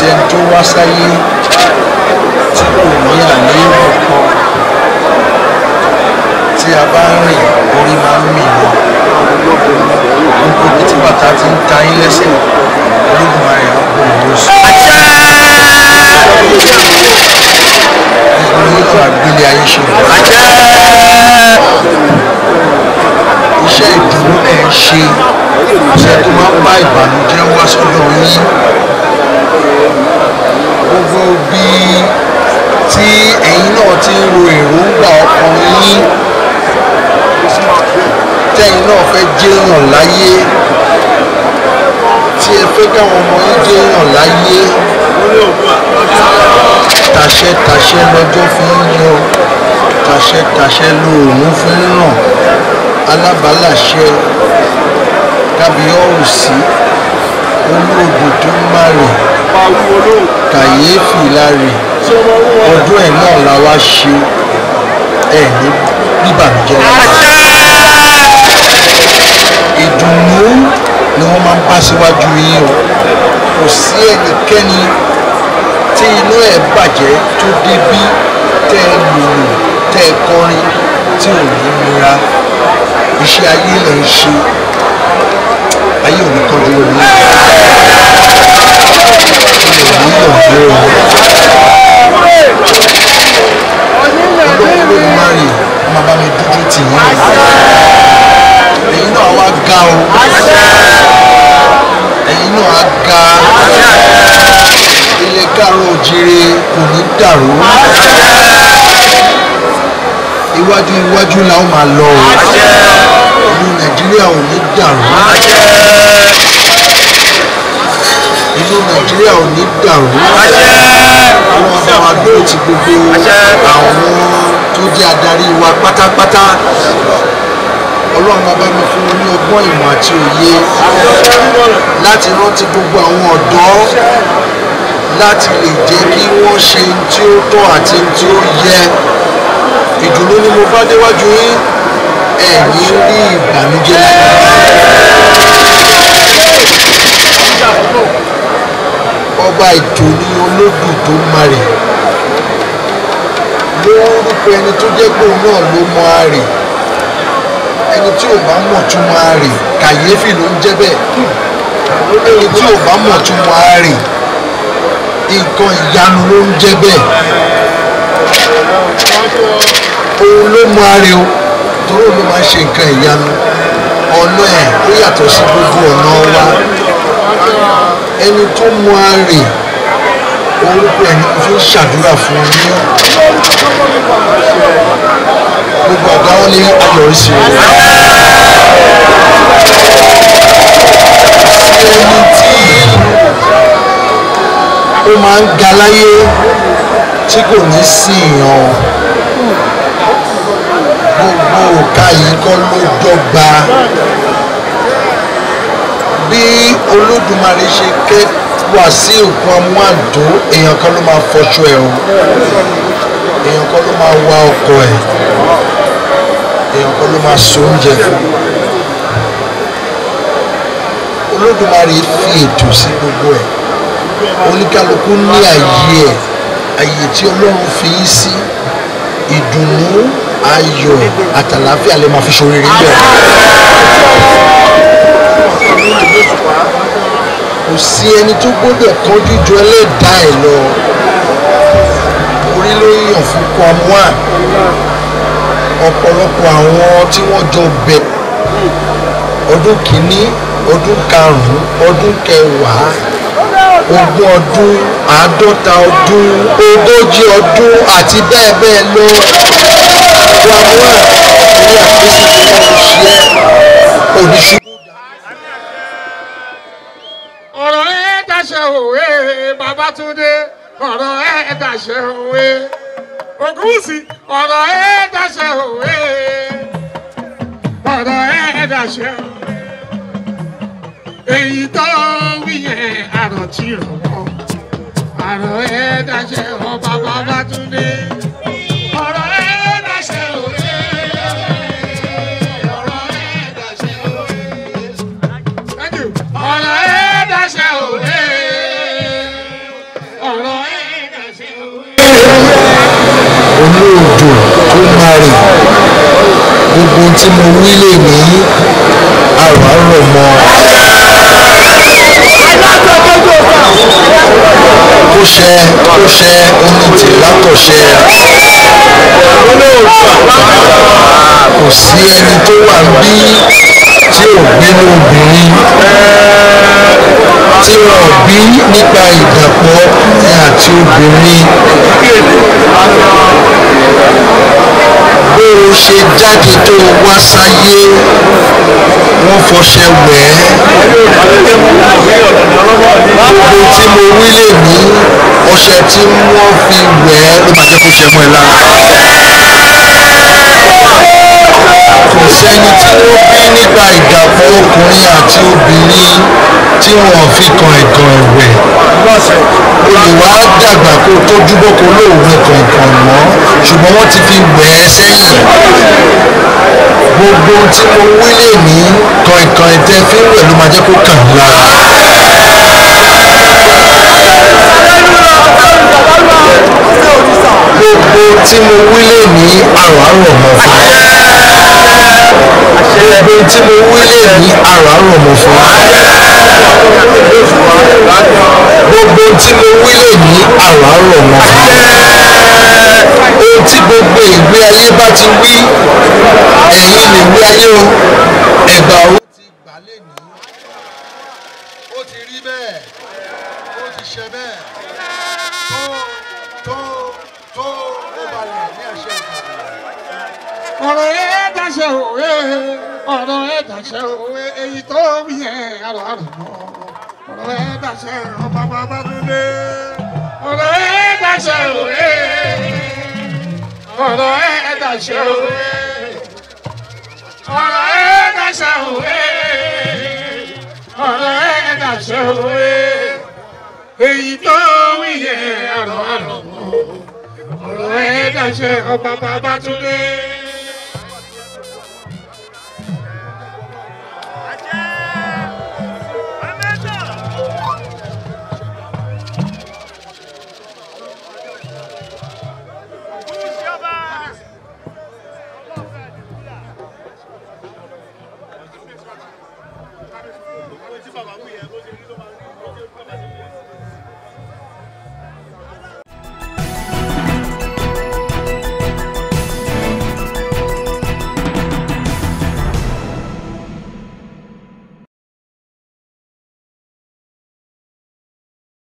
ẹni tó wá sáyé tí kò ní àléébù kan tí a bá ń rìn orí máa ń mì ní gbogbo ibi tí bàtà ti ń ta yín lẹ́sẹ̀ olódùmarè á kó òun sùn. gbogbo yín náà àgbélé ayé ṣe wọ̀. iṣẹ́ ìdùnnú ẹ̀ ń ṣe iṣẹ́ tó máa ń bá ìbànújẹ́ wá sọ́dọ̀ yín gbogbo bí tí ẹ̀yin náà ti ń ro èròǹgbà ọkàn yín tẹ́yin náà fẹ́ jẹ́yàn láyé tí ẹ fẹ́ káwọn ọmọ yín jẹ́yàn láyé tàṣẹ tàṣẹ lọ́jọ́ fi ń yọ tàṣẹ tàṣẹ lóòrùn fi ń ràn alábàálàṣẹ kábíyọ̀rùsí olóògùn tó ń má rè kàyéfì láre ọdún ẹ̀ náà la wá ṣe ẹ̀ ní bíbànújẹ́ ìdùnnú ni wọ́n máa ń bá síwájú yín o kò sí ẹnikẹ́ni tí inú ẹ̀ bàjẹ́ tó débí tẹ́ ẹ lòlò tẹ́ ẹ kọrin tí ò ní nira iṣẹ́ ayé lẹ̀ ń ṣe ayé ò ní kọjú omi ò ní yọ̀gbọ́ ọlọ́run ló máa rìn ọmọ bá mi dúdú tì yín ẹ̀yin náà wá ga o ẹ̀yin náà á ga ilẹ̀ káàró òjìrè kò ní dàrú iwájú iwájú la ó máa lọ o ìlú nàìjíríà ò ní dàrú ìlú nàìjíríà ò ní dàrú àwọn ọba wa dúró ti gbogbo àwọn tó jẹ́ adarí wa pátápátá ọlọ́run bá bá mi fún wọn ní ọgbọ́n ìmọ̀ àti òye láti rántí gbogbo àwọn ọ̀dọ́ láti lè jẹ́ kí wọ́n ṣe ohun tí ó tọ́ àti ohun tí ó yẹ ìdùnnú ni mo bá déwájú yín ẹ̀yin rí ìbànújẹ́ ọba ìdùnnú olódù tó marè lórúkọ ẹni tó jẹ́ pé òun náà ló mọ àrè ẹni tí ò bá mọ̀ tún mọ àrè kàyéfì ló ń jẹ́ bẹ́ẹ̀ ẹni tí ò bá mọ̀ tún mọ àrè nǹkan ìyanu ló ń jẹ́ bẹ́ẹ̀ òun ló mọ àrè o torí òun ló máa ń ṣe nǹkan ìyanu ọ̀nà ẹ̀ ó yàtọ̀ sí gbogbo ọ̀nà wa ẹni tó mọ àrè orúkọ ẹni kò fi ń ṣàdúrà fún yín gbogbo ọ̀gá wọn ní ayọ̀rísí rẹ̀ sí ẹni tí ó máa ń ga láyé tí kò ní sí ìyàn gbogbo òkà yìí kọ́ ló dọ́gba bí olódùmarè ṣe ké wá sí òkú amúàdó èèyàn kan ló máa fọṣọ ẹ̀ o èèyàn kan ló máa wá ọkọ ẹ̀ èèyàn kan ló máa so oúnjẹ fún olódùmarè fi ètò sí gbogbo ẹ̀ oníkálukú ní àyè ẹ̀ àyè tí ọlọ́run fi yín sí ìdùnnú ayọ̀ àtàlàáfíà lè máa fi ṣoríire bẹ́ẹ̀. kò sí ẹni tó gbọ́dọ̀ kánjú ju ẹlẹ́dàá ẹ̀ lọ orí ló ń yàn fún kwamua ọ̀pọ̀lọpọ̀ àwọn tí wọ́n jọ bẹ̀ ọdún kìíní ọdún karùn-ún ọdún kẹwàá ogún ọdún àádọ́ta ọdún ogójì ọdún àti bẹ́ẹ̀ bẹ́ẹ̀ lọ kwamua orí àkóso tí wọ́n ń ṣe oníṣubú. ọ̀rọ̀ ẹ̀ dàṣẹ òwe Babátúndé ọ̀rọ̀ ẹ̀ dàṣẹ òwe Ògúnwùsì ọ̀rọ̀ ẹ̀ dàṣẹ òwe ọ̀rọ̀ ẹ̀ dàṣẹ òwe èyí tó wí yẹn àròtí rọ̀mọ́ ọ̀rọ̀ ẹ̀ dàṣẹ ọba Babátúndé ọ̀rọ̀ ẹ̀ dàṣẹ òwe. ọ̀rọ̀ ẹ̀ dàṣẹ òwe. Thank you. ọ̀rọ̀ ẹ̀ dàṣẹ òwe. ohun tí mo wí lè ní àrò àrò mọ́ kó ṣe kó ṣe oní tìlákọ̀ṣe kò sí ẹni tó wà bí tí ò gbénú obìnrin tí wọn bí nípa ìdàpọ̀ ọkùnrin àti obìnrin bó o ṣe jáde tó o wá sáyé wọ́n fọṣẹ wẹ̀ ẹ́ gbogbo tí mo wí lè ní ọṣẹ tí wọ́n fi wẹ̀ ẹ́ ló máa jẹ́ kó ṣe mọ́ ẹ lára kò sẹ́ni tí wọ́n bí nípa ìdàpọ̀ ọkùnrin àti obìnrin tí wọ́n fi kan ẹ̀kan ẹ̀wẹ̀ olùwà dàgbà kó tó dúbọ̀ kó lóòwe kọ̀ọ̀kan mọ́ ṣùgbọ́n wọ́n ti fi wẹ̀ ẹ́ sẹ́yìn gbogbo tí mo wí lè ní kọ̀ọ̀kan ẹ̀tẹ́ fi ń wẹ̀ ló máa jẹ́ kó kàn yín lára. gbogbo tí mo wí lè ní àrò àrò mọ́ fún gbogbo tí mo wí lè ní àrò àrò mọ́ fún gbogbo tí mo wí lè ní àrò àrò mọ́ fún ohun tí gbogbo ìgbé ayé bá ti wí ẹ̀yin nìgbé ayé o ẹ̀gbà owó ti gbà lè ní ó ti rí bẹ́ẹ̀ ó ti ṣe bẹ́ẹ̀ tó tó tó ó balẹ̀ ní àṣẹ ìgbà ọ̀rọ̀ ẹ̀ dàṣẹ òwe ọ̀rọ̀ ẹ̀ dàṣẹ òwe èyí tó wí yẹn àrò àrò mọ́ ọ̀rọ̀ ẹ̀ dàṣẹ ọba bàbá dúdé ọ̀rọ̀ ẹ̀ dàṣẹ òwe ọ̀rọ̀ ẹ̀ dàṣẹ òwe ọ̀rọ̀ ẹ̀ dàṣẹ òwe ọ̀rọ̀ ẹ̀ dàṣẹ òwe èyí tó wí yẹn àrò àrò mọ́ ọ̀rọ̀ ẹ̀ dàṣẹ ọba bàbá dúdé. Tí bàbá wù yẹn bó ṣe rí